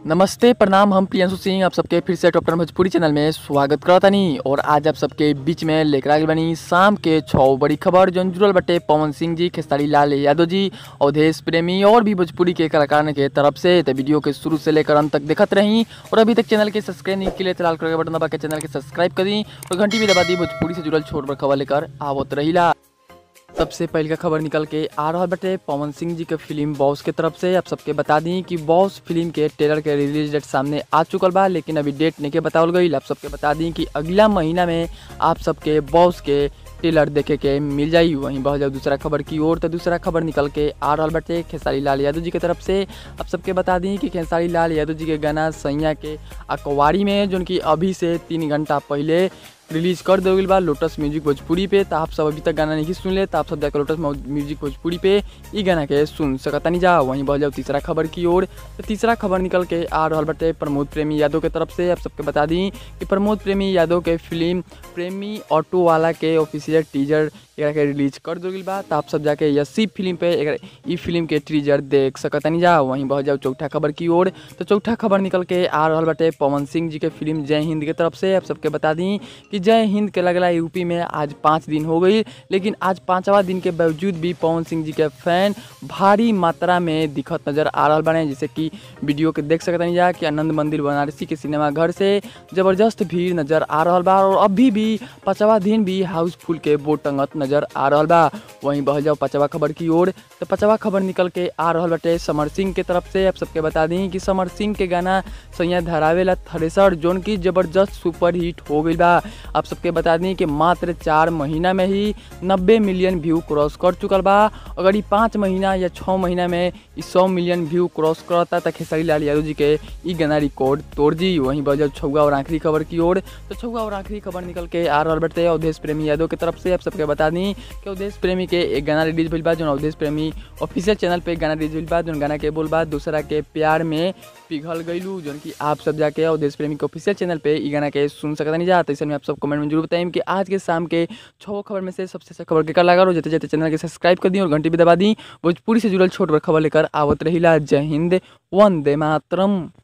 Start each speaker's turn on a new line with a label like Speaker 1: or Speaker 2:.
Speaker 1: नमस्ते प्रणाम हम प्रियंशु सिंह आप सबके फिर से टॉप टेन भोजपुरी चैनल में स्वागत करतानी और आज आप सबके बीच में लेकर आगे बनी शाम के छः बड़ी खबर जौन जुड़ल बटे पवन सिंह जी खेसारी लाल यादव जी अवधेश प्रेमी और भी भोजपुरी के कलाकार के तरफ से तो वीडियो के शुरू से लेकर अंत तक देखत रही और अभी तक चैनल के सब्सक्राइब नहीं के लिए लाल कलर के बटन दबा के चैनल के सब्सक्राइब कर दी और घंटी भी दबा दी भोजपुरी से जुड़ल छोट बड़ खबर लेकर आवत रहीला सबसे पहले का खबर निकल के आ रहा बटे पवन सिंह जी के फिल्म बॉस के तरफ से आप सबके बता दी कि बॉस फिल्म के ट्रेलर के रिलीज डेट सामने आ चुकल बा लेकिन अभी डेट नहीं के बतावल गई आप सबके बता दी कि अगला महीना में आप सबके बॉस के ट्रेलर देखे के मिल जाई वहीं बहुत जाओ दूसरा खबर की ओर तो दूसरा खबर निकल के आ रहा बटे खेसारी लाल यादव जी के तरफ से आप सबके बता दी कि खेसारी लाल यादव जी के गाना सैया के अखबारी में जो कि अभी से तीन घंटा पहले रिलीज कर दे गई बा लोटस म्यूजिक भोजपुरी पे तो आप सब अभी तक गाना नहीं सुन ले तो आप सब जाकर लोटस म्यूजिक भोजपुरी पे ई गाना के सुन सकता नहीं जा वहीं बढ़ जाओ तीसरा खबर की ओर तो तीसरा खबर निकल के आ रहा बटे प्रमोद प्रेमी यादव के तरफ से आप सबके बता दी कि प्रमोद प्रेमी यादव के फिल्म प्रेमी ऑटो वाला के ऑफिशियल टीजर एकरा के रिलीज कर दे गई बा तो आप सब जाके यसी फिल्म पे एकरा ई फिल्म के टीजर देख सकता नहीं जा वहीं बढ़ जाओ चौथा खबर की ओर तो चौथा खबर निकल के आ रहा बटे पवन सिंह जी के फिल्म जय हिंद के तरफ से आप सबके बता दी कि जय हिंद के लगला यूपी में आज पाँच दिन हो गई लेकिन आज पाँचवा दिन के बावजूद भी पवन सिंह जी के फैन भारी मात्रा में दिखत नजर आ रहा बने जैसे कि वीडियो के देख सकते जा कि आनंद मंदिर बनारसी के सिनेमा घर से जबरदस्त भीड़ नजर आ रहा बा और अभी भी पाँचवा दिन भी हाउसफुल के बोर्ड टंगत नजर आ रहा बा वहीं बह जाओ पाँचवा खबर की ओर तो पाँचवा खबर निकल के आ रहा बटे समर सिंह के तरफ से आप सबके बता दी कि समर सिंह के गाना सैया धरावेला थ्रेसर जोन की जबरदस्त सुपर हिट हो गई बा आप सबके बता दी कि मात्र चार महीना में ही नब्बे मिलियन व्यू क्रॉस कर चुकल बा अगर ये पाँच महीना या छः महीना में ई सौ मिलियन व्यू क्रॉस करता तो खेसारी लाल यादव जी के ई गाना रिकॉर्ड तोड़ दी वहीं बजल छुआ और आखिरी खबर की ओर तो छुआ और आखिरी खबर निकल के आ रहा बटे अवधेश प्रेमी यादव की तरफ से आप सबके बता दी कि अवधेश प्रेमी के एक गाना रिलीज भइल बा जो अवधेश प्रेमी ऑफिशियल चैनल पे गाना रिलीज भइल बा जो गाना के बोल बा दूसरा के प्यार में पिघल गईलू जो कि आप सब जाके अवधेश प्रेमी के ऑफिशियल चैनल पे ई गाना के सुन सकता नहीं जाता इसे में आप सब कमेंट में जरूर बताएं कि आज के शाम के छः खबर में से सबसे अच्छा खबर के कर लगा रो जते जते चैनल के सब्सक्राइब कर दी और घंटी भी दबा दी भोजपुरी से जुड़ल छोट बड़ खबर लेकर आवत रहीला जय हिंद वंदे मातरम